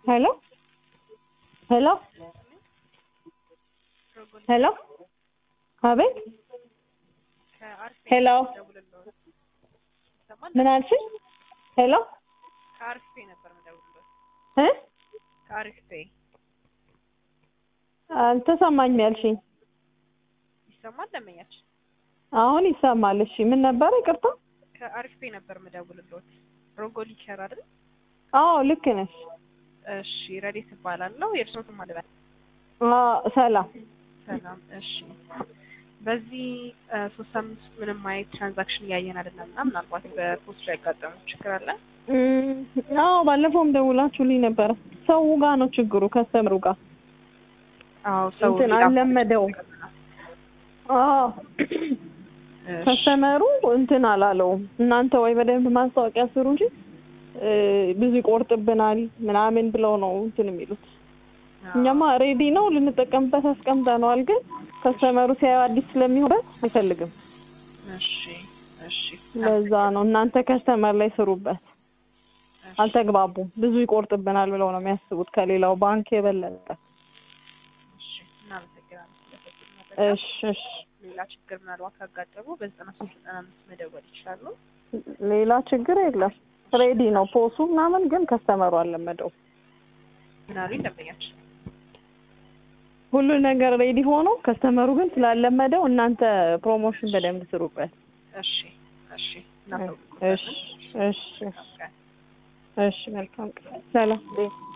ሄሎ ሄሎ ሄሎ አቤት ሄሎ ምን አልሽኝ? ሄሎ ከአሪፍ ፔ ነበር የምደውልልዎት። እ ከአሪፍ ፔ አልተሰማኝም ያልሽኝ። ይሰማል ደንበኛችን? አሁን ይሰማል። እሺ ምን ነበረ? ይቅርታ። ከአሪፍ ፔ ነበር የምደውልልዎት። ሮጎሊ ኬር አይደል? አዎ ልክ ነሽ። እሺ ረዴት እባላለሁ። የእርስዎትን ማለበት አዎ ሰላም። ሰላም። እሺ በዚህ ሶስት ሳምንት ውስጥ ምንም አይነት ትራንዛክሽን እያየን አይደለም እና ምናልባት በፖስት ላይ ያጋጠሙ ችግር አለ? እም፣ አዎ ባለፈውም ደውላችሁልኝ ነበረ። ሰው ጋር ነው ችግሩ፣ ከስተምሩ ጋር አዎ ሰው እንትን ሌላ አልለመደውም። አዎ ከስተመሩ እንትን አላለውም። እናንተ ወይ በደንብ ማስታወቂያ ስሩ እንጂ እ፣ ብዙ ይቆርጥብናል ምናምን ብለው ነው እንትን የሚሉት። እኛማ ሬዲ ነው ልንጠቀምበት አስቀምጠነዋል፣ ግን ከስተመሩ ሲያዩ አዲስ ስለሚሆንበት አይፈልግም። እሺ እሺ ለዛ ነው እናንተ ከስተመር ላይ ስሩበት። እሺ። አልተግባቡም። ብዙ ይቆርጥብናል ብለው ነው የሚያስቡት ከሌላው ባንክ የበለጠ። እሺ እናመሰግናለን ስለሰጡን መረጃ። እሺ እሺ። ሌላ ችግር ምናልባት ካጋጠሙ በዘጠና ሶስት ዘጠና አምስት መደወል ይችላሉ። ሌላ ችግር የለም። ሬዲ ነው ፖሱ ምናምን፣ ግን ከስተመሩ አልለመደው። ምን አሉኝ ደንበኛችን? ሁሉ ነገር ሬዲ ሆኖ ከስተመሩ ግን ስላለመደው እናንተ ፕሮሞሽን በደንብ ስሩበት። እሺ እሺ እሺ እናሳውቅዎታለን። እሺ መልካም ቀን። እሺ መልካም ቀን። ሰላም